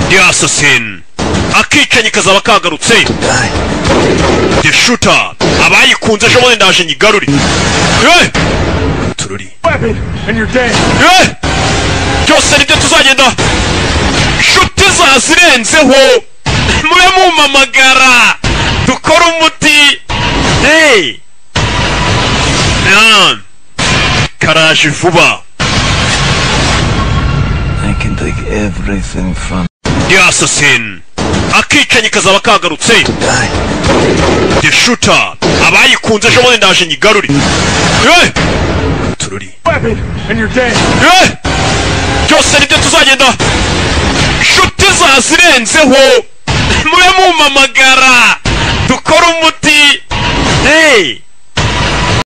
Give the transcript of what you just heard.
the assassin akicanyi kazaba kagarutse the shooter abayikunze ejo bundi ndaje nyigarure Eh! tururi weapon and you're dead. Eh! byose nibyo tuzagenda inshuti zazirenzeho mube mumpamagara dukore umuti hey man karaje vuba I can take everything from the assassin akicanyi kazaba kagarutse the shooter abayikunze ejo bundi ndaje nyigarure Eh! tururi Weapon and you're dead. Eh! byose nibyo tuzagenda inshuti zazirenzeho mube mumpamagara dukore umuti hey